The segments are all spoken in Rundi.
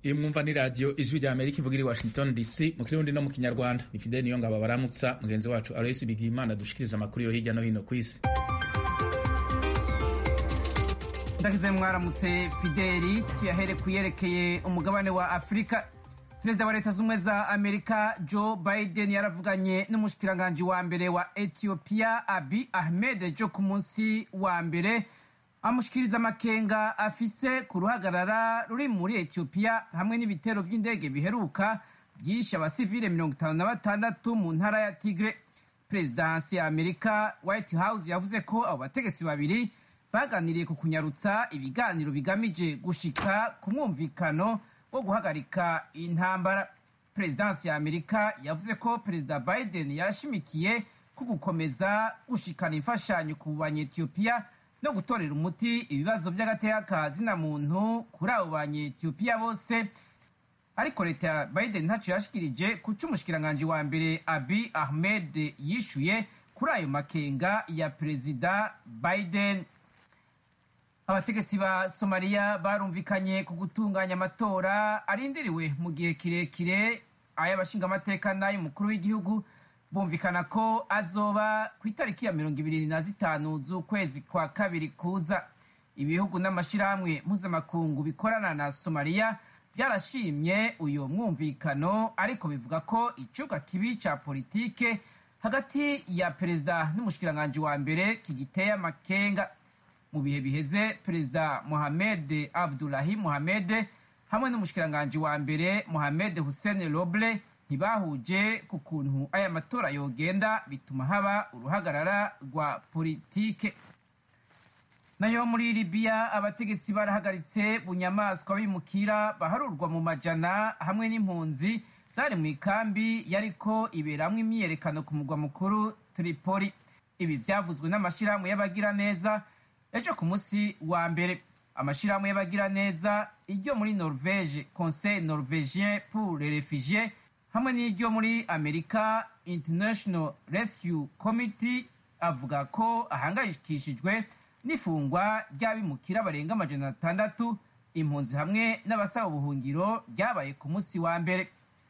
iyo mwumva ni radiyo ijwi rya amerika ivuga iri washington dc mu kirundi no mu kinyarwanda ni fideli niyo ngabo baramutsa mugenzi wacu aloysi bigimana dushikiriza amakuru yo hirya no hino ku isi ndakize mwaramutse fideli tuyahere ku yerekeye umugabane wa afurika perezida wa leta z'ubumwe za amerika joe biden yaravuganye n'umushikiranganji wa mbere wa ethiopia abi ahmed jo ku munsi wa mbere amushikiriza amakenga afise ku ruhagarara ruri muri ethiopia hamwe n'ibitero vy'indege biheruka byishe abasivile mirongo itanu na batandatu mu ntara ya tigre perezidansi ya amerika white house yavuze ko abo bategetsi babiri baganiriye ku kunyarutsa ibiganiro bigamije gushika ku mwumvikano wo guhagarika intambara perezidansi ya amerika yavuze ko perezida biden yashimikiye ku gukomeza gushikana imfashanyo ku banyetiyopiya no gutorera umuti ibibazo by'agateka ka zina muntu kuri abo banyetiyopiya bose ariko leta ya biden ntacyo yashikirije ku cy'umushikiranganji wa mbere abi ahmed yishuye kuri ayo makenga ya perezida biden abategetsi ba somaliya barumvikanye ku gutunganya amatora arindiriwe mu gihe kirekire ay'abashingamateka n'ay'umukuru w'igihugu bumvikana ko azoba ku itariki ya mirongo ibiri na zitanu z'ukwezi kwa kabiri kuza ibihugu n'amashyirahamwe mpuzamakungu bikorana na somaliya byarashimye uyu mwumvikano ariko bivuga ko icyuka kibi cya politike hagati ya perezida n'umushikiranganji wa mbere kigiteye amakenga mu bihe biheze perezida mohamed abdulahi mohamed hamwe n'umushikiranganji wa mbere mohamed hussein roble ntibahuje ku kuntu aya matora yogenda bituma haba uruhagarara rwa politike nayo muri libiya abategetsi barahagaritse bunyamaswa bimukira baharurwa mu majana hamwe n'impunzi zari mu ikambi yariko iberamwo imyiyerekano ku mugwa mukuru tripoli ibi vyavuzwe n'amashirahamwe y'abagiraneza ejo ku munsi wa mbere amashirahamwe y'abagiraneza iryo muri norvege conseil norvegien pour les refugiés hamwe n'iryo muri amerika international rescue committee avuga ko ahangayikishijwe n'ifungwa ry'abimukira barenga amajana atandatu impunzi hamwe n'abasaba ubuhungiro ryabaye ku munsi wa mbere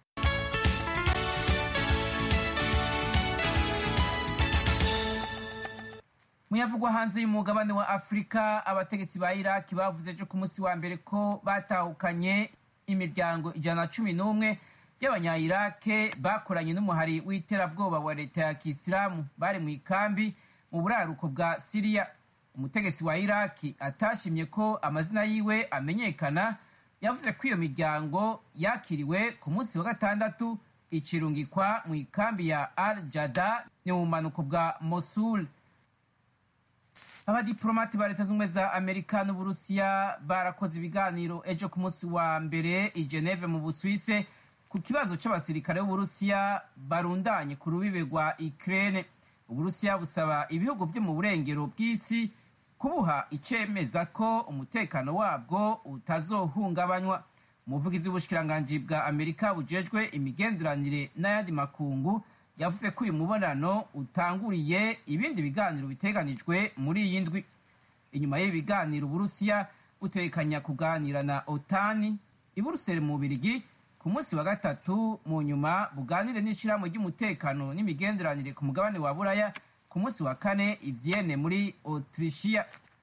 muyavugwa hanze y'umugabane wa afurika abategetsi ba iraki bavuze ejo ku munsi wa mbere ko batahukanye imiryango ijana na cumi n'umwe y'abanyayirake bakoranye n'umuhari w'iterabwoba wa leta ya kisilamu bari mu ikambi mu buraruko bwa siriya umutegetsi wa iraki atashimye ko amazina yiwe amenyekana yavuze ko iyo miryango yakiriwe ku munsi wa gatandatu ikirungikwa mu ikambi ya al jada ni mu bumanuko bwa mosul abadiplomati ba leta z'ubumwe za amerika n'uburusiya barakoze ibiganiro ejo ku munsi wa mbere i geneve mu busuwise ku kibazo c'abasirikare b'uburusiya barundanye ku rubibe rwa ukraine uburusiya busaba ibihugu vyo mu burengero bw'isi kubuha icemeza ko umutekano wabwo utazohungabanywa umuvugizi w'ubushikiranganji bwa amerika bujejwe imigenderanire n'ayandi makungu yavuze ko uyu mubonano utanguriye ibindi biganiro biteganijwe muri iyi ndwi inyuma y'ibi biganiro uburusiya butekanya kuganira na otani i buruseli mu bubirigi ku munsi wa gatatu mu nyuma buganire n'ishyirahamwe ry'umutekano n'imigenderanire ku mugabane wa buraya ku munsi wa kane i vienne muri autrichia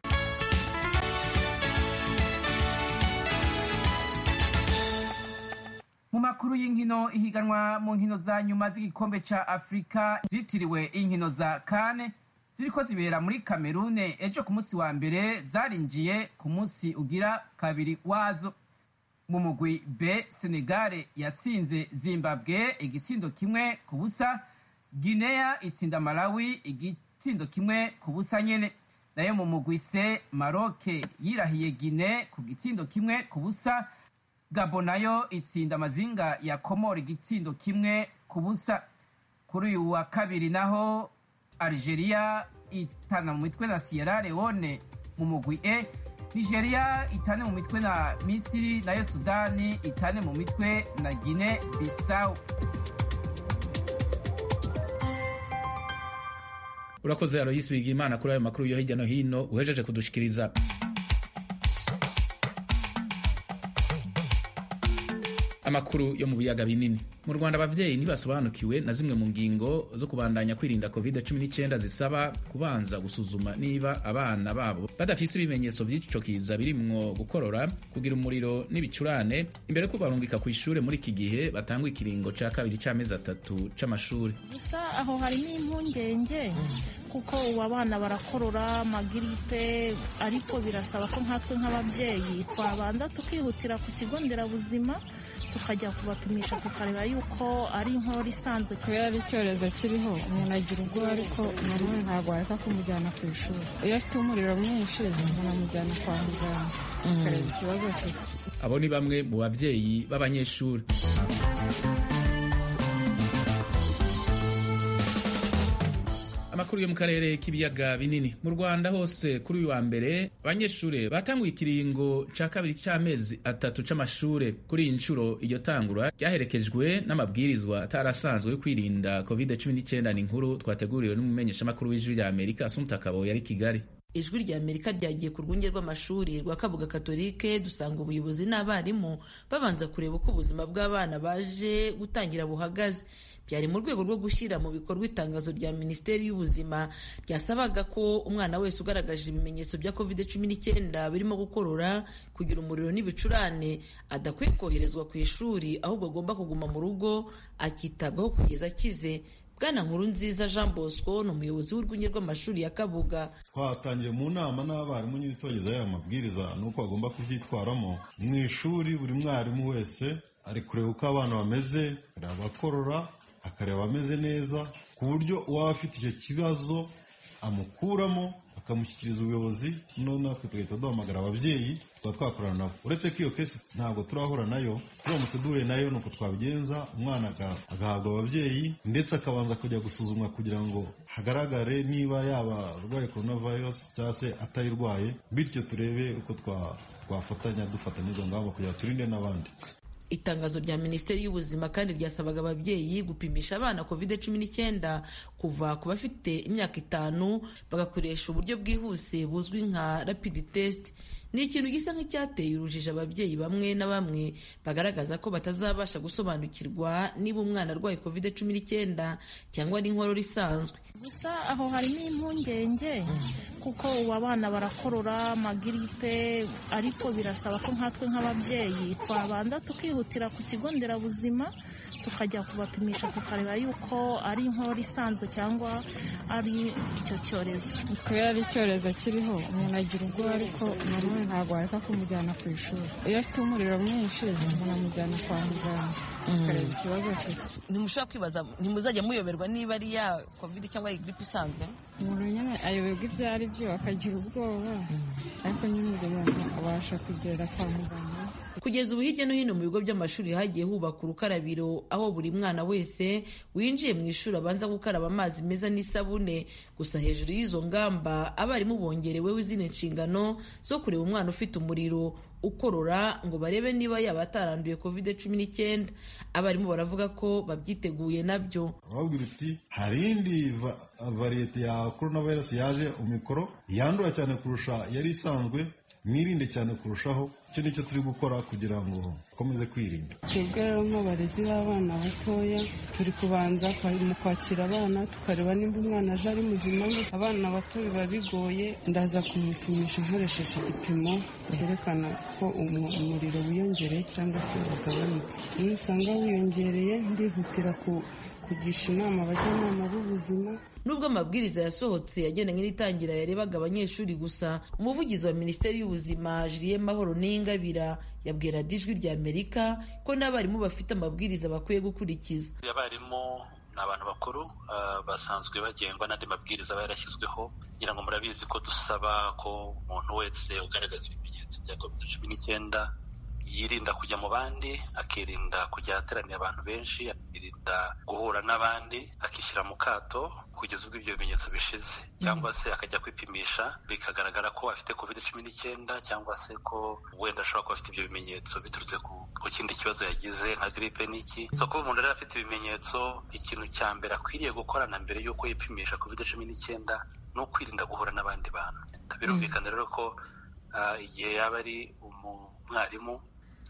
mu makuru y'inkino ihiganwa mu nkino za nyuma z'igikombe ca afurika zitiriwe inkino za kane ziriko zibera muri kamerune ejo ku munsi wa mbere zarinjiye ku munsi ugira kabiri wazo mu mugwi b senegale yatsinze zimbabwe igitsindo kimwe ku busa guinea itsinda malawi igitsindo kimwe ku busa nyene nayo mu mugwi c maroke yirahiye guine ku gitsindo kimwe ku busa gabo nayo itsinda amazinga ya komora igitsindo kimwe ku busa kuri uyu wa kabiri naho algeria itana mu mitwe na sierra leone mu mugwi e nigeria itane mu mitwe na misiri nayo sudani itane mu mitwe na guine bisau urakoze aloyisi bigimana kuri ayo makuru yo hirya no hino uhejeje kudushikiriza amakuru yo mu biyaga binini mu rwanda ababyeyi ntibasobanukiwe na zimwe mu ngingo zo kubandanya kwirinda covid 19 zisaba kubanza gusuzuma niba abana babo badafise ibimenyetso vy'ico kiza birimwo gukorora kugira umuriro n'ibicurane imbere ko barungika ku ishure muri iki gihe batangwa ikiringo ca kabiri c'amezi atatu c'amashuri gusa aho harimo impungenge kuko ubu abana barakorora amagiripe ariko birasaba ko nkatwe nk'ababyeyi twabanza tukihutira ku kigo nderabuzima tukajya kubapimisha tukareba yuko ari inkorora isanzwe kubera ari icyorezo kiriho umuntu agira ubwoba ariko nanone ntabwo wareka kumujyana ku ishuri iyo afite umuriro mwinshi umuntu amujyana kwa muganga akareba ikibazo afite abo ni bamwe mu babyeyi b'abanyeshuri amakuru yo mu karere k'ibiyaga binini mu rwanda hose kuri uyu wa mbere abanyeshuri batanguye ikiringo ca kabiri c'amezi atatu c'amashure kuri iyi nshuro iryo tangura ryaherekejwe n'amabwirizwa atarasanzwe yo kwirinda covid 19 ni inkuru twateguriwe n'umumenyeshamakuru w'ijwi rya amerika asumta kabo yari kigali ijwi rya amerika ryagiye ku rwunge rw'amashuri rwa kabuga katolike dusanga ubuyobozi n'abarimu babanza kureba uko ubuzima bw'abana baje gutangira buhagaze byari mu rwego rwo gushyira mu bikorwa itangazo rya minisiteri y'ubuzima ryasabaga ko umwana wese ugaragaje ibimenyetso bya covid cumi n'icyenda birimo gukorora kugira umuriro n'ibicurane adakwiye koherezwa ku ishuri ahubwo agomba kuguma mu rugo akitabwaho kugeza akize bwana nkuru nziza jean bosco ni umuyobozi w'urwunge rw'amashuri ya kabuga twatangiye mu nama n'abarimu nyine twagezeho aya mabwiriza n'uko bagomba kubyitwaramo mu ishuri buri mwarimu wese ari kureba uko abana bameze akareba abakorora akareba ameze neza ku buryo uwaba afite icyo kibazo amukuramo akamushyikiriza ubuyobozi noneho natwe tugahita duhamagara ababyeyi tukaba twakorana nabo uretse ko iyo kesi ntabwo turahura nayo turamutse duhuye nayo ni uko twabigenza umwana agahabwa ababyeyi ndetse akabanza kujya gusuzumwa kugira ngo hagaragare niba yaba arwaye coronavirus cyangwa se atayirwaye bityo turebe uko twafatanya dufata n'izo ngamba kugira ngo turinde n'abandi itangazo rya minisiteri y'ubuzima kandi ryasabaga ababyeyi gupimisha abana covid cumi n'icyenda kuva ku bafite imyaka itanu bagakoresha uburyo bwihuse buzwi nka rapid test ni ikintu gisa nk'icyateye urujijo ababyeyi bamwe na bamwe bagaragaza ko batazabasha gusobanukirwa niba umwana arwaye covid cumi n'icyenda cyangwa n'inkorora isanzwe gusa aho harimo impungenge kuko ubu abana barakorora amagiripe ariko birasaba ko nkatwe nk'ababyeyi twabanza tukihutira ku kigo nderabuzima tukajya kubapimisha tukareba yuko ari inkorora isanzwe cyangwa ari icyo cyorezo kubera ari icyorezo kiriho umuntu agira ubwoba ariko nanone ntabwo wareka kumujyana ku ishuri iyo afite umuriro mwinshi umuntu amujyana kwa muganga akareba ikibazo afite ntimushobora kwibaza ntimuzajya muyoberwa niba ari ya covid cyangwa ari gripe isanzwe umuntu nyine ayoberwa ibyo ari byo akagira ubwoba ariko nyine ubwo umuntu abasha kugera kwa muganga kugeza ubu hirya no hino mu bigo by'amashuri hagiye hubaka urukarabiro aho buri mwana wese winjiye mu ishuri abanza gukaraba amazi meza n'isabune gusa hejuru y'izo ngamba abarimu bongereweho izindi nshingano zo kureba umwana ufite umuriro ukorora ngo barebe niba yaba ataranduye covid cumi n'icyenda abarimu baravuga ko babyiteguye nabyo babwira uti hari indi variyete ya coronavirus yaje umikoro yandura cyane kurusha yari isanzwe mwirinde cyane kurushaho icyo nicyo turi gukora kugira ngo dukomeze kwirinda twebwe rero nk'abarezi b'abana batoya turi kubanza mu kwakira abana tukareba nimba umwana aje ari muzima abana bato biba bigoye ndaza kumupimisha nkoresheje igipimo cyerekana ko umuriro wiyongereye cyangwa se wagabanutse iyo usanga wiyongereye ndihutira kugisha inama abajyanama b'ubuzima nubwo amabwiriza yasohotse yagendanye n'itangira yarebaga abanyeshuri gusa umuvugizi wa minisiteri y'ubuzima Julien mahoro n'ingabira yabwira ijwi rya amerika ko n'abarimu bafite amabwiriza bakwiye gukurikiza abarimu ni abantu bakuru basanzwe bagengwa n'andi mabwiriza aba yarashyizweho kugira ngo murabizi ko dusaba ko umuntu wese ugaragaza ibimenyetso bya covid cumi n'icyenda yirinda kujya mu bandi akirinda kujya ahateraniye abantu benshi akirinda guhura n'abandi akishyira mu kato kugeza ubwo ibyo bimenyetso bishize cyangwa se akajya kwipimisha bikagaragara ko afite covid cumi n'icyenda cyangwa se ko wenda ashobora kuba afite ibyo bimenyetso biturutse ku kindi kibazo yagize nka gripe n'iki so kuba umuntu rero afite ibimenyetso ikintu cya mbere akwiriye gukora na mbere y'uko yipimisha covid cumi n'icyenda ni ukwirinda guhura n'abandi bantu birumvikana rero ko igihe yaba ari umwarimu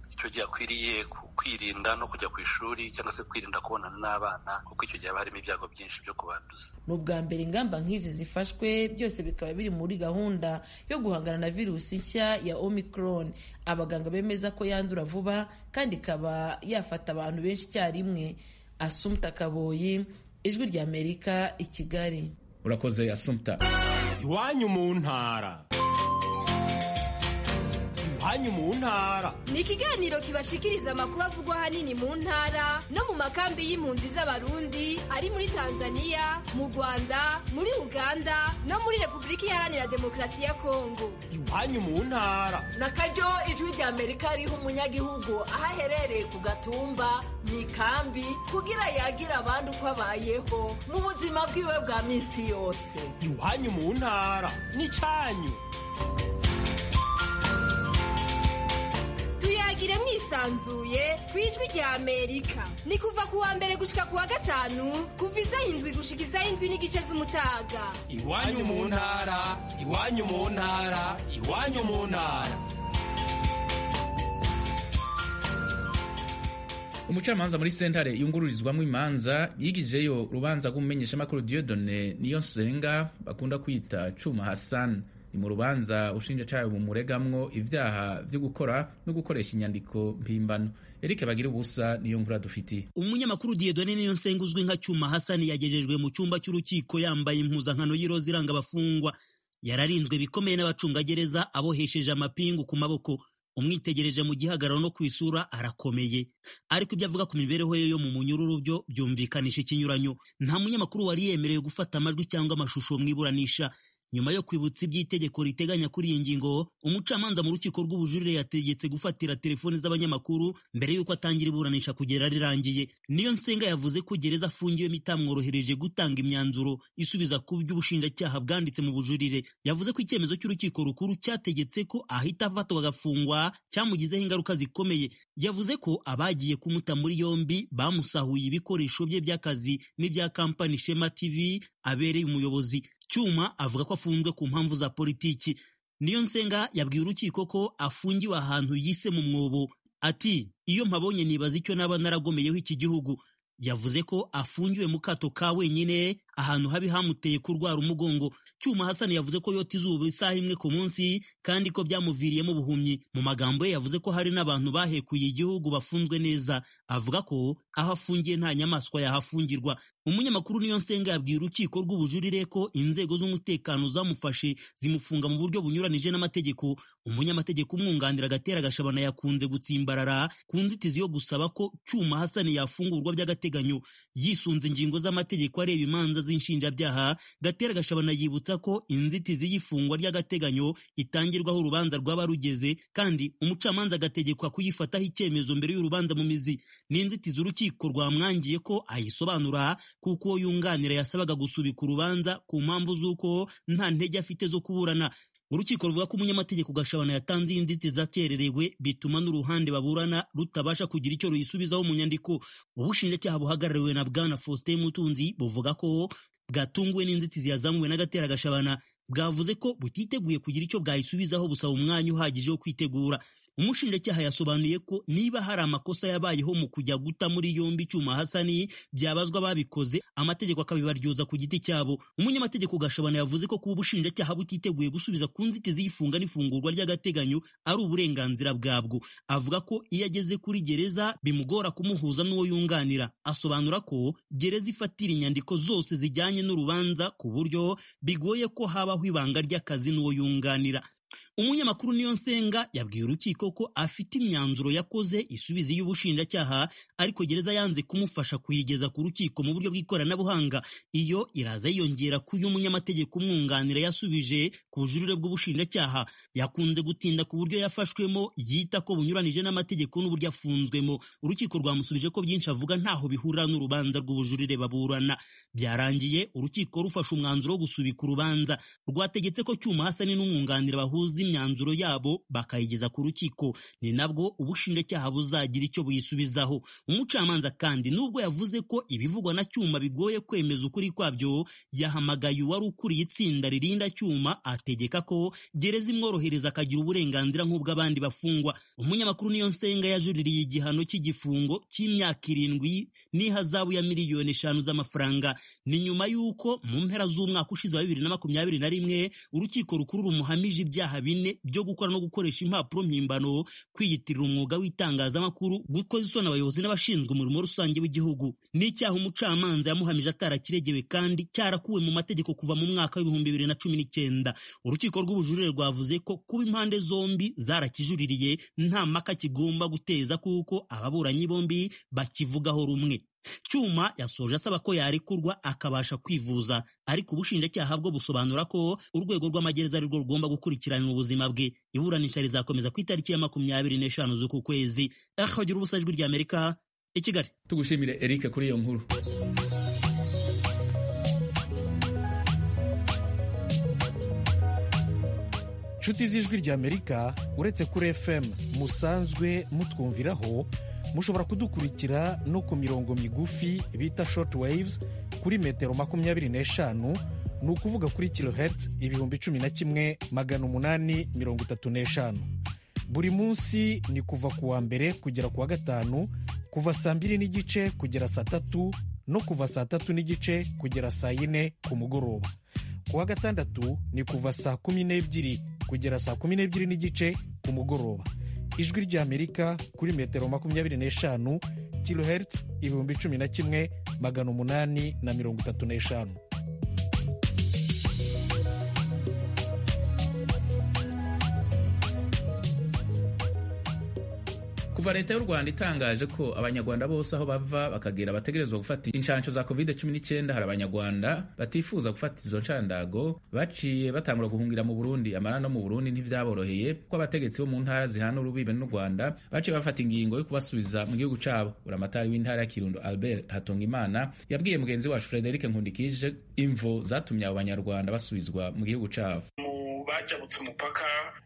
icyo gihe akwiriye kwirinda no kujya ku ishuri cyangwa se kwirinda kubonana n'abana kuko icyo gihe haba harimo ibyago byinshi byo kubanduza ni ubwa mbere ingamba nk'izi zifashwe byose bikaba biri muri gahunda yo guhangana na virusi nshya ya omicron abaganga bemeza ko yandura vuba kandi ikaba yafata abantu benshi icyarimwe asumta kaboyi ijwi ry'amerika i kigali urakoze asumta iwanyu mu ntara iwanyu mu ntara ni ikiganiro kibashikiriza amakuru avugwa ahanini mu ntara no mu makambi y'impunzi z'abarundi ari muri tanzania mu rwanda muri uganda no muri repubulika iharanira demokarasi ya kongo iwanyu mu ntara na karyo ijwi rya amerika riha umunyagihugu aho aherereye ku gatumba mu ikambi kugira yagira abandi uko abayeho mu buzima bwiwe bwa minsi yose iwanyu mu ntara n'icyanyu tuyagire mwisanzuye ku ijwi rya amerika ni kuva ku wa mbere gushika ku wa gatanu kuva isaha indwi gushika isaha indwi n'igice z'umutaga iwanyu mu ntara iwanyu mu ntara iwanyu mu ntara umucamanza muri sentare yungururizwamo imanza yigijeyo urubanza rw'umumenyeshamakuru Dieudonne niyo nsenga bakunda kwita Cuma Hassan ni mu rubanza ushinjacyaha bumuregamwo ibyaha byo gukora no gukoresha inyandiko mpimbano Eric bagira ubusa niyo nkuru dufitiye umunyamakuru Dieudonne niyo nsenga uzwi nka Cyuma Hassan yagejejwe mu cyumba cy'urukiko yambaye impuzankano y'iroza iranga abafungwa yararinzwe bikomeye n'abacungagereza abohesheje amapingu ku maboko umwitegereje mu gihagararo no ku isura arakomeye ariko ibyo avuga ku mibereho ye yo mu munyururu byo byumvikanisha ikinyuranyo nta munyamakuru wari yemerewe gufata amajwi cyangwa amashusho mu iburanisha nyuma yo kwibutsa iby'itegeko riteganya kuri iyi ngingo umucamanza mu rukiko rw'ubujurire yategetse gufatira telefoni z'abanyamakuru mbere y'uko atangira iburanisha kugera rirangiye niyo nsenga yavuze ko gereza afungiwemo itamworohereje gutanga imyanzuro isubiza ku by'ubushinjacyaha bwanditse mu bujurire yavuze ko icyemezo cy'urukiko rukuru cyategetse ko ahita afatwa agafungwa cyamugizeho ingaruka zikomeye yavuze ko abagiye kumuta muri yombi bamusahuye ibikoresho bye by'akazi n'ibya kampani Shema TV abereye umuyobozi cyuma avuga ko afunzwe ku mpamvu za politiki niyo nsenga yabwiye urukiko ko afungiwe ahantu yise mu mwobo ati iyo mpabonye nibaza icyo naba naragomeyeho iki gihugu yavuze ko afungiwe mu kato ka wenyine ahantu habi hamuteye kurwara umugongo cyuma hasani yavuze ko yota izuba isaha imwe ku munsi kandi ko byamuviriyemo ubuhumyi mu magambo ye yavuze ko hari n'abantu bahekuye igihugu bafunzwe neza avuga ko aho afungiye nta nyamaswa yahafungirwa umunyamakuru niyo nsenga yabwiye urukiko rw'ubujurire ko inzego z'umutekano zamufashe zimufunga mu buryo bunyuranije n'amategeko umunyamategeko umwunganira agatera agashabana yakunze gutsimbarara ku nzitizi yo gusaba ko cyuma hasani yafungurwa by'agateganyo yisunze ingingo z'amategeko areba imanza z'inshinjabyaha gatera gashabana yibutsa ko inzitizi y'ifungwa ry'agateganyo itangirwaho urubanza rwaba rugeze kandi umucamanza agategekwa kuyifataho icyemezo mbere y'urubanza mu mizi ni inzitizi urukiko rwamwangiye ko ayisobanura kuko uwo yunganira yasabaga gusubika urubanza ku mpamvu z'uko nta ntege afite zo kuburana urukiko ruvuga ko umunyamategeko gashabana yatanze iyi nzitizi akererewe bituma n'uruhande baburana rutabasha kugira icyo ruyisubizaho mu nyandiko ubushinjacyaha buhagarariwe na bwana faustin mutunzi buvuga ko bwatunguwe n'inzitizi yazamuwe n'agatera gashabana bwavuze ko butiteguye kugira icyo bwayisubizaho busaba umwanya uhagije wo kwitegura umushinjacyaha yasobanuye ko niba hari amakosa yabayeho mu kujya guta muri yombi icyuma hasani byabazwa babikoze amategeko akabibaryoza ku giti cyabo umunyamategeko gashabana yavuze ko kuba ubushinjacyaha butiteguye gusubiza ku nzitizi y'ifunga n'ifungurwa ry'agateganyo ari uburenganzira bwabwo avuga ko iyo ageze kuri gereza bimugora kumuhuza n'uwo yunganira asobanura ko gereza ifatira inyandiko zose zijyanye n'urubanza ku buryo bigoye ko habaho ibanga ry'akazi n'uwo yunganira umunyamakuru niyo nsenga yabwiye urukiko ko afite imyanzuro yakoze isubiza y'ubushinjacyaha ariko gereza yanze kumufasha kuyigeza ku rukiko mu buryo bw'ikoranabuhanga iyo iraza yiyongera ku y'umunyamategeko umwunganira yasubije ku bujurire bw'ubushinjacyaha yakunze gutinda ku buryo yafashwemo yita ko bunyuranije n'amategeko n'uburyo afunzwemo urukiko rwamusubije ko byinshi avuga ntaho bihurira n'urubanza rw'ubujurire baburana byarangiye urukiko rufashe umwanzuro wo gusubika urubanza rwategetse ko cyuma hasani n'umwunganira bahura bahuza imyanzuro yabo bakayigeza ku rukiko ni nabwo ubushinjacyaha buzagira icyo buyisubizaho umucamanza kandi nubwo yavuze ko ibivugwa na cyuma bigoye kwemeza ukuri kwabyo yahamagaye uwari ukuriye itsinda ririnda cyuma ategeka ko gereza imworohereza akagira uburenganzira nk'ubw'abandi bafungwa umunyamakuru niyo nsenga yajuririye igihano cy'igifungo cy'imyaka irindwi n'ihazabu ya miliyoni eshanu z'amafaranga ni nyuma y'uko mu mpera z'umwaka ushize wa bibiri na makumyabiri na rimwe urukiko rukuru rumuhamije ibyaha bine byo gukora no gukoresha impapuro mpimbano kwiyitirira umwuga w'itangazamakuru gukoza isoni abayobozi n'abashinzwe umurimo rusange w'igihugu n'icyaha umucamanza yamuhamije atarakiregewe kandi cyarakuwe mu mategeko kuva mu mwaka w'ibihumbi bibiri na cumi n'icyenda urukiko rw'ubujurire rwavuze ko kuba impande zombi zarakijuririye nta mpaka kigomba guteza kuko ababuranyi bombi bakivugaho rumwe cyuma yasoje asaba ko yarekurwa akabasha kwivuza ariko ubushinjacyaha bwo busobanura ko urwego rw'amagereza ari rwo rugomba gukurikiranira ubuzima bwe iburanisha rizakomeza ku itariki ya makumyabiri n'eshanu z'uku kwezi ahagira ubusa ijwi ry'amerika i kigali tugushimire eric kuri iyo nkuru inshuti z'ijwi ry'amerika uretse kuri fm musanzwe mutwumviraho mushobora kudukurikira no ku mirongo migufi bita short waves kuri metero makumyabiri n'eshanu ni ukuvuga kuri kilohertz ibihumbi cumi na kimwe magana umunani mirongo itatu n'eshanu buri munsi ni kuva ku wa mbere kugera ku wa gatanu kuva saa mbiri n'igice kugera saa tatu no kuva saa tatu n'igice kugera saa yine ku mugoroba ku wa gatandatu ni kuva saa kumi n'ebyiri kugera saa kumi n'ebyiri n'igice ku mugoroba ijwi ry'amerika kuri metero makumyabiri n'eshanu kilohertz ibihumbi cumi na kimwe magana umunani na mirongo itatu n'eshanu kuva leta y'u rwanda itangaje ko abanyarwanda bose aho bava bakagera bategerezwa gufata inshansho za covid 19 hari abanyarwanda batifuza gufata izo nshandago baciye batangura guhungira mu burundi amara no mu burundi ntivyaboroheye ko abategetsi bo mu ntara zihana urubibe n'u rwanda baciye bafata ingingo yo kubasubiza mu gihugu cabo buramatari w'intara ya kirundo albert hatungimana yabwiye mugenzi wacu frederic nkundikije imvo zatumye abo banyarwanda basubizwa mu gihugu cabo bajabutse umupaka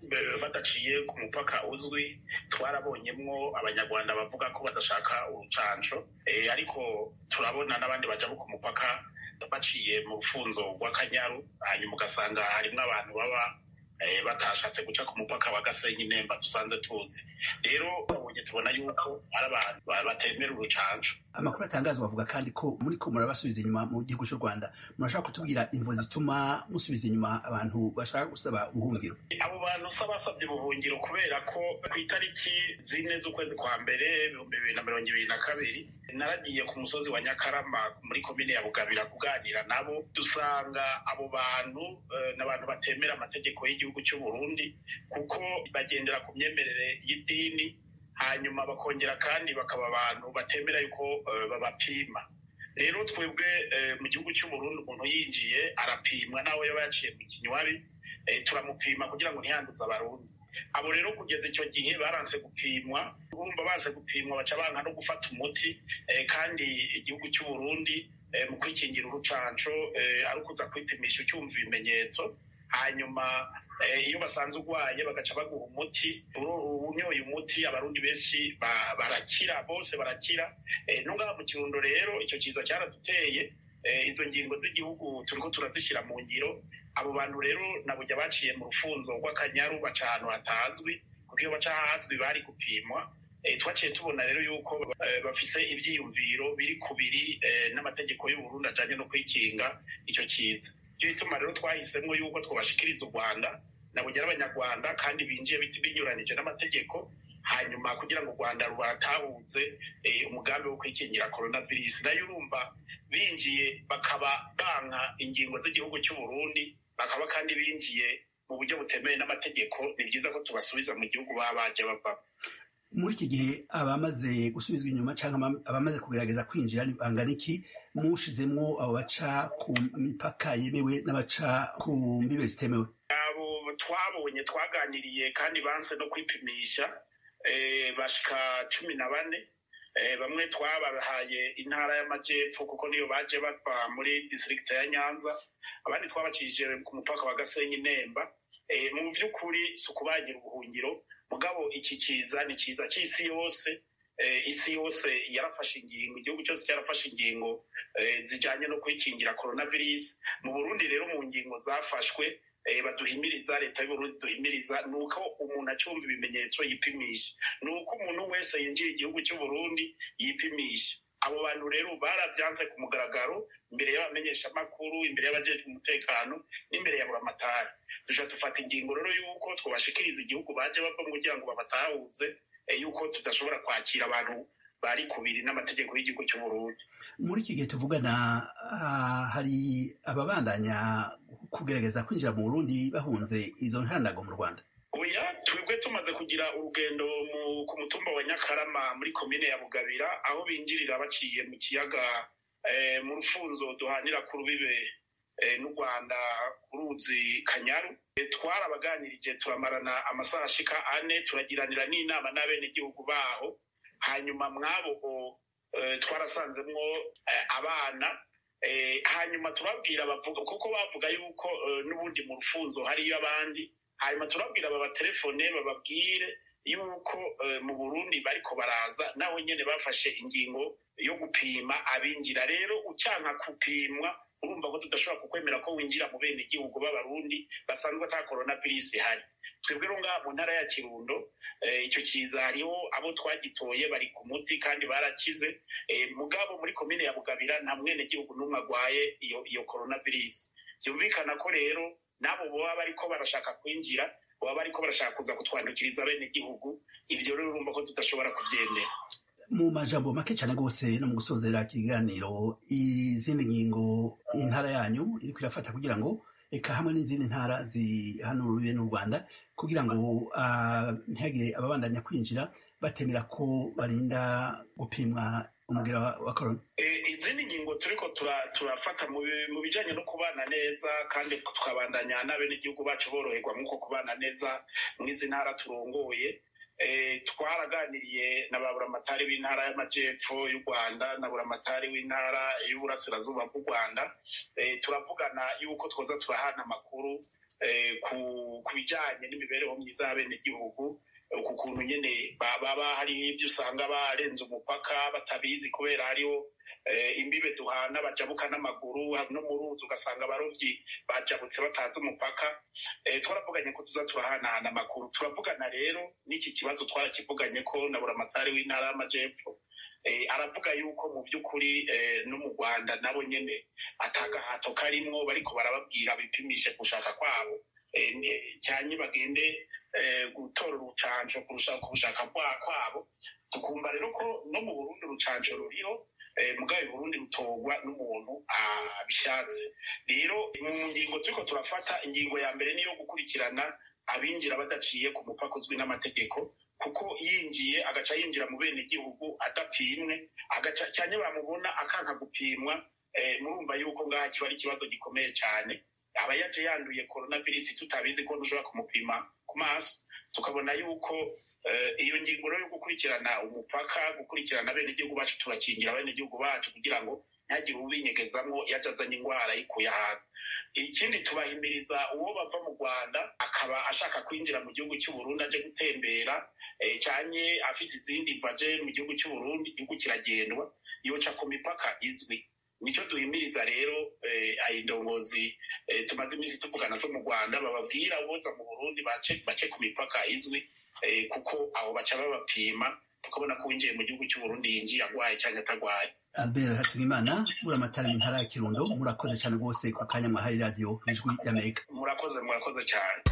badaciye ku mupaka uzwi twarabonyemwo abanyarwanda bavuga ko badashaka urucanco ariko turabona n'abandi bajabuka umupaka baciye mu rufunzo rw'akanyaru hanyuma ugasanga harimwo abantu baba batashatse guca ku mupaka wa gasenyi nemba dusanze tuzi rero babonye tubona yuko ari abantu batemera urucanco amakuru atangazwa bavuga kandi ko muri ko murabasubiza inyuma mu gihugu cy'u rwanda murashaka kutubwira imvo zituma musubiza inyuma abantu bashaka gusaba ubuhungiro abo bantu usa basabye ubuhungiro kubera ko ku itariki zine z'ukwezi kwa mbere ibihumbi bibiri na mirongo ibiri na kabiri naragiye ku musozi wa nyakarama muri komine ya bugabira kuganira nabo dusanga abo bantu ni abantu batemera amategeko y'igihugu cy'u burundi kuko bagendera ku myemerere y'idini hanyuma bakongera kandi bakaba abantu batemera yuko babapima rero twebwe mu gihugu cy'uburundi umuntu yinjiye arapimwa nawe yaba yaciye mu kinywabi turamupima kugira ngo ntiyanduze abarundi abo rero kugeza icyo gihe baranse gupimwa urumva baze gupimwa baca banka no gufata umuti kandi igihugu cy'uburundi mu kwikingira urucanco ari ukuza kwipimisha ucyumva ibimenyetso hanyuma iyo basanze urwaye bagaca baguha umuti unyoye umuti abarundi benshi barakira bose barakira n'ubwaha mu kirundo rero icyo kiza cyaraduteye izo ngingo z'igihugu turiko turazishyira mu ngiro abo bantu rero nabujya baciye mu rufunzo rw'akanyaru baca ahantu hatazwi kuko iyo baca ahazwi bari gupimwa twaciye tubona rero yuko bafise ivyiyumviro biri kubiri n'amategeko y'uburundi ajanye no kwikinga icyo kiza icyo bituma rero twahisemo yuko twobashikiriza u rwanda nabugera abanyarwanda kandi binjiye binyuranije n'amategeko hanyuma kugira ngo u rwanda rubatahuze umugambi wo kwikingira coronavirus nayo urumva binjiye bakaba banka ingingo z'igihugu cy'uburundi bakaba kandi binjiye mu buryo butemewe n'amategeko ni byiza ko tubasubiza mu gihugu baba baje bava muri iki gihe abamaze gusubizwa inyuma cyangwa abamaze kugerageza kwinjira bangana iki mushizemwo abo baca ku mipaka yemewe n'abaca ku mbibe zitemewe abo twabonye twaganiriye kandi banse no kwipimisha bashika cumi na bane bamwe twabahaye intara y'amajyepfo kuko niyo baje bava muri district ya nyanza abandi twabacishije ku mupaka wa gasenyi nemba mu by'ukuri si ukubagira ubuhungiro mugabo iki kiza ni kiza cy'isi yose isi yose yarafashe ingingo igihugu cyose cyarafashe ingingo zijyanye no kwikingira coronavirus mu burundi rero mu ngingo zafashwe baduhimiriza leta y'uburundi duhimiriza ni uko umuntu acyumva ibimenyetso yipimisha ni uko umuntu wese yinjiye igihugu cy'uburundi yipimisha abo bantu rero barabyanze ku mugaragaro imbere y'abamenyeshamakuru imbere y'abajejwe umutekano n'imbere ya buramatari dushobora dufata ingingo rero y'uko twabashikiriza igihugu baje bava kugira ngo babatahuze yuko tudashobora kwakira abantu bari kubiri n'amategeko y'igihugu cy'uburundi muri iki gihe tuvugana hari ababandanya kugerageza kwinjira mu burundi bahunze izo ntandago mu rwanda oya twebwe tumaze kugira urugendo ku mutumba wa nyakarama muri komine ya bugabira aho binjirira baciye mu kiyaga mu rufunzo duhanira ku rubibe n'u rwanda ku ruzi kanyaru twarabaganirije turamarana amasaha ashika ane turagiranira n'inama n'abenegihugu baho hanyuma mwabo twarasanzemwo abana hanyuma turabwira bavuga kuko bavuga yuko n'ubundi mu rufunzo hariyo abandi hanyuma turabwira babatelefone bababwire yuko mu burundi bariko baraza naho nyene bafashe ingingo yo gupima abinjira rero ucyanka gupimwa urumva ko tudashobora kukwemera ko winjira mu bene igihugu b'abarundi basanzwe ata coronavirus ihari twebwe rero ngaha mu ntara ya kirundo icyo kiza hariho abo twagitoye bari ku muti kandi barakize mugabo muri komine ya bugabira nta mwene gihugu n'umwe agwaye iyo iyo coronavirus byumvikana ko rero nabo baba bariko barashaka kwinjira baba bariko barashaka kuza kutwandukiriza bene igihugu ivyo rero urumva ko tudashobora kuvyemera mu majambo make cyane rwose no mu gusozera ikiganiro izindi ngingo intara yanyu iriko irafata kugira ngo eka hamwe n'izindi ntara zihanuriwe n'u rwanda kugira ngo ntihagire ababandanya kwinjira batemera ko barinda gupimwa umubwira wa korona izindi ngingo turiko turafata mu bijanye no kubana neza kandi tukabandanya n'abenegihugu bacu boroherwa nk'uko kubana neza mw'izi ntara turongoye twaraganiriye na ba buramatari b'intara y'amajyepfo y'u rwanda na buramatari w'intara y'uburasirazuba bw'u rwanda turavugana yuko twoza turahana amakuru ku bijyanye n'imibereho myiza y'abenegihugu ku kuntu nyine baba hari ibyo usanga barenze umupaka batabizi kubera hariho imbibe duhana bajabuka n'amaguru no mu ruzi ugasanga abarobyi bajabutse batazi umupaka twaravuganye ko tuza turahanahana amakuru turavugana rero n'iki kibazo twarakivuganye ko na buramatari w'intara y'amajyepfo aravuga yuko mu by'ukuri no mu rwanda nabo nyine atagahato karimwo bariko barababwira bipimishe gushaka kwabo cyane bagende gutora urucanco kurusha ku bushaka kwabo tukumva rero ko no mu burundi urucanco ruriho mugabe burundi rutorwa n'umuntu abishatse rero mu ngingo turiko turafata ingingo ya mbere niyo gukurikirana abinjira badaciye ku mupaka uzwi n'amategeko kuko yinjiye agaca yinjira mu bene gihugu adapimwe agaca cyane bamubona akanka gupimwa murumva yuko ngaha kiba ari ikibazo gikomeye cyane aba yaje yanduye coronavirus tutabizi ko ntushobora kumupima ku maso tukabona yuko iyo ngingo rero yo gukurikirana umupaka gukurikirana abenegihugu bacu turakingira abenegihugu bacu kugira ngo ntihagire ubinyegezamo yaje azanye indwara yikuye ahantu ikindi tubahimiriza uwo bava mu rwanda akaba ashaka kwinjira mu gihugu cy'uburundi aje gutembera cyane afise izindi vaje mu gihugu cy'uburundi igihugu kiragendwa yoca ku mipaka izwi nicyo duhimiriza rero indongozi tumaze iminsi tuvugana zo mu rwanda bababwira boza mu burundi bace ku mipaka izwi kuko aho baca babapima tukabona ko winjiye mu gihugu cy'uburundi yinjiye agwaye cyangwa atagwaye albert hatubimana buramatari w'intara ya kirundo murakoze cyane rwose ku kanya mwahaye radiyo ijwi y'amerika murakoze murakoze cyane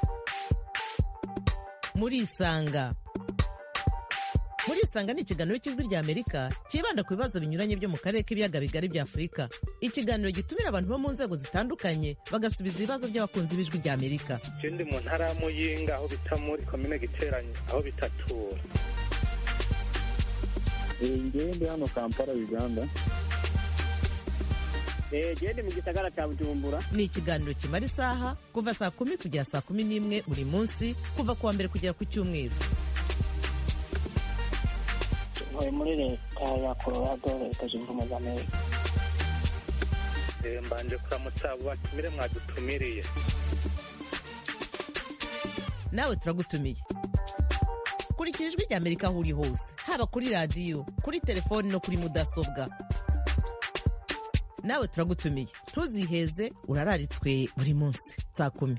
murisanga murisanga ni ikiganiro cy'ijwi rya amerika cyibanda ku bibazo binyuranye byo mu karere k'ibiyaga bigari bya afurika ikiganiro gitumira abantu bo mu nzego zitandukanye bagasubiza ibibazo by'abakunzi b'ijwi rya amerika ikindi mu ntara ya muyinga aho bita muri komine giteranye aho bitatura ngewe ndi hano kampala uganda gende mu gisagara cya bujumbura ni ikiganiro kimara isaha kuva saa kumi kugera saa kumi n'imwe buri munsi kuva ku wa mbere kugera ku cyumweru ntuye muri leta ya colorado leta zunze ubumwe za amerika mbanje kuramutsa abo batumire mwadutumiriye nawe turagutumiye kurikira ijwi ry'amerika aho uri hose haba kuri radiyo kuri telefoni no kuri mudasobwa nawe turagutumiye ntuziheze urararitswe buri munsi saa kumi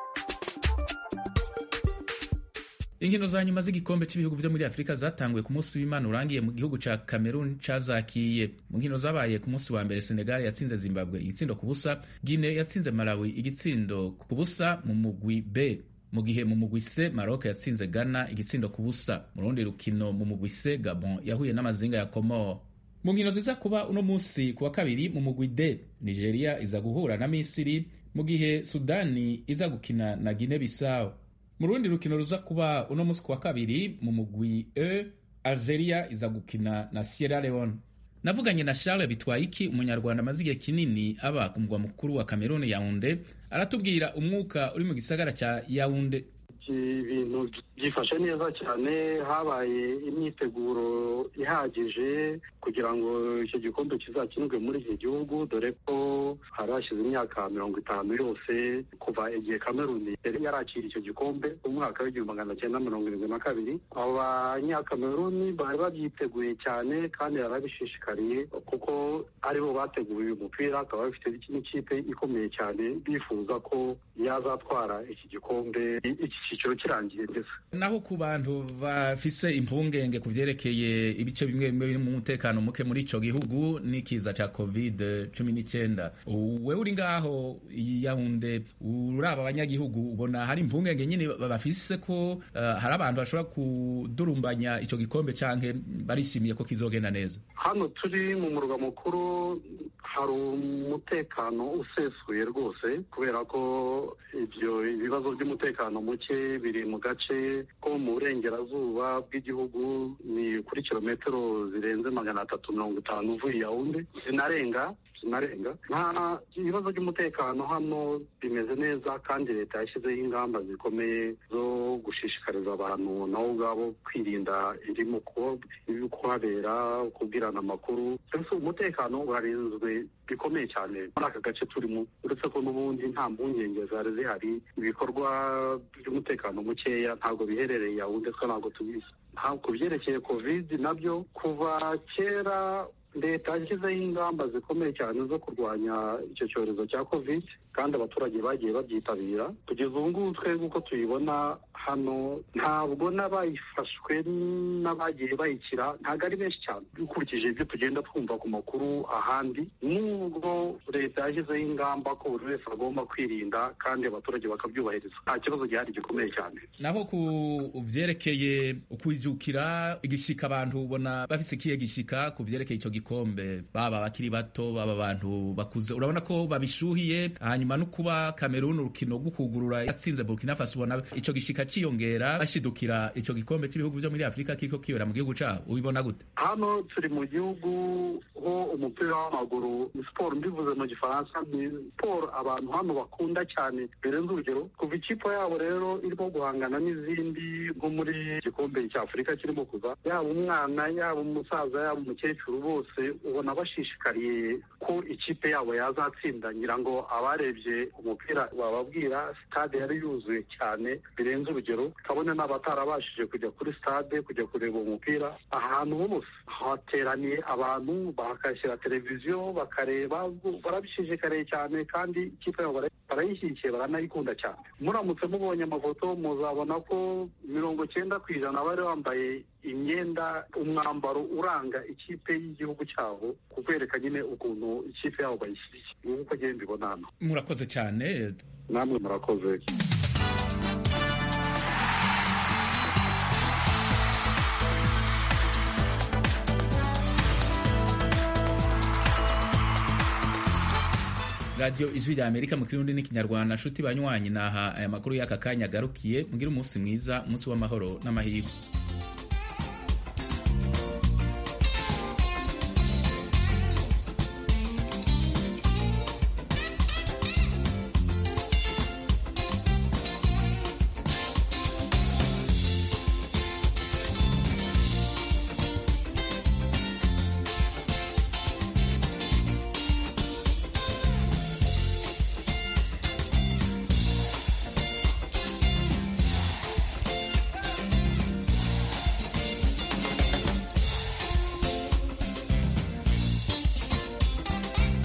inkino za nyuma z'igikombe cy'ibihugu byo muri afurika zatanguye ku munsi w'imana urangiye mu gihugu ca cameroon cazakiye mu nkino zabaye ku munsi wa mbere senegal yatsinze zimbabwe igitsindo ku busa guine yatsinze malawi igitsindo ku busa mu mugwi b mu gihe mu mugwi c maroc yatsinze ghana igitsindo ku busa mu rundi rukino mu mugwi c gabon yahuye n'amazinga ya komoro mu nkino ziza kuba uno munsi ku wa kabiri mu mugwi d nigeria iza guhura na misiri mu gihe sudani iza gukina na guine bisawo mu rundi rukino ruza kuba uno munsi ku wa kabiri mu mugwi e algeria iza gukina na sierra leone navuganye na charles bitwayiki umunyarwanda amaze igihe kinini aba ku mugwa mukuru wa cameroon yaunde aratubwira umwuka uri mu gisagara cya yaunde ibintu byifashe neza cyane habaye imyiteguro ihagije kugira ngo icyo gikombe kizakinwe muri iki gihugu dore ko hari hashize imyaka mirongo itanu yose kuva igihe kameruni yari yarakira icyo gikombe mu mwaka w'igihumbi magana cyenda mirongo irindwi na kabiri abanyakameruni bari babyiteguye cyane kandi barabishishikariye kuko aribo bateguye uyu mupira akaba bafite n'ikipe ikomeye cyane bifuza ko yazatwara iki gikombe iki cyiciro kirangiye ndetse naho ku bantu bafise impungenge ku vyerekeye ibice bimwe bimwe biri mu mutekano muke muri ico gihugu n'ikiza ca covid cumi n'icyenda we uri ngaho yahunde uraba abanyagihugu ubona hari impungenge nyine bafise ko uh, hari abantu bashobora kudurumbanya ico gikombe canke barishimiye ko kizogenda neza hano turi mu murwa mukuru hari umutekano usesuye rwose kubera ko ibyo ibibazo by'umutekano muke biri mu gace ko mu burengerazuba bw'igihugu ni kuri kilometero zirenze magana atatu mirongo itanu uvuye yawunde zinarenga zinarenga nta ibibazo by'umutekano hano bimeze neza kandi leta yashyizeho ingamba zikomeye zo gushishikariza abantu nabo ubwabo kwirinda irimo kuhabera kubwirana amakuru mbese umutekano urarinzwe bikomeye cyane muri aka gace turimo uretse ko n'ubundi nta mpungenge zari zihari ibikorwa by'umutekano mukeya ntabwo biherereye yawunde twe ntabwo tubizi ku byerekeye covid nabyo kuva kera leta yashyizeho ingamba zikomeye cyane zo kurwanya icyo cyorezo cya covid kandi abaturage bagiye babyitabira kugeza ubu ngubu twebwe uko tuyibona hano ntabwo n'abayifashwe n'abagiye bayikira ntabwo ari benshi cyane dukurikije ibyo tugenda twumva ku makuru ahandi nubwo leta yashyizeho ingamba ko buri wese agomba kwirinda kandi abaturage bakabyubahiriza nta kibazo gihari gikomeye cyane naho ku byerekeye ukwijukira igishika abantu ubona bafise ikihe gishika ku byerekeye icyo gikombe baba abakiri bato baba abantu bakuze urabona ko babishuhiye hanyuma no kuba Cameroon urukino rwo kugurura yatsinze Burkina Faso ubona ico gishika ciyongera bashidukira ico gikombe cy'ibihugu byo muri Afurika kiriko kibera mu gihugu cabo ubibona gute hano turi mu gihugu ho umupira w'amaguru ni siporo mbivuze mu gifaransa ni siporo abantu hano bakunda cyane birenze urugero kuva ikipe yabo rero irimo guhangana n'izindi nko muri igikombe cya Afurika kirimo kuza yaba umwana yaba umusaza yaba umukecuru bose ubona bashishikariye ko ikipe yabo yazatsinda ngira ngo abarebye umupira bababwira stade yari yuzuye cyane birenze urugero kabone n'abatarabashije kujya kuri stade kujya kureba umupira ahantu hose hateraniye abantu bakashyira televiziyo bakareba barabishishikariye cyane kandi ikipe yabo barayishyigikiye baranayikunda cyane muramutse mubonye amafoto muzabona ko mirongo cyenda ku ijana bari bambaye imyenda umwambaro uranga ikipe y'igihugu cyabo kukwereka nyine ukuntu ikipe yabo bayishyigikiye uko agenda mbibona hano murakoze cyane namwe murakoze radiyo ijwi rya amerika mu kirundi n'ikinyarwanda nshuti banywanyi naha aya makuru y'aka kanya agarukiye mugire umunsi mwiza umunsi w'amahoro n'amahirwe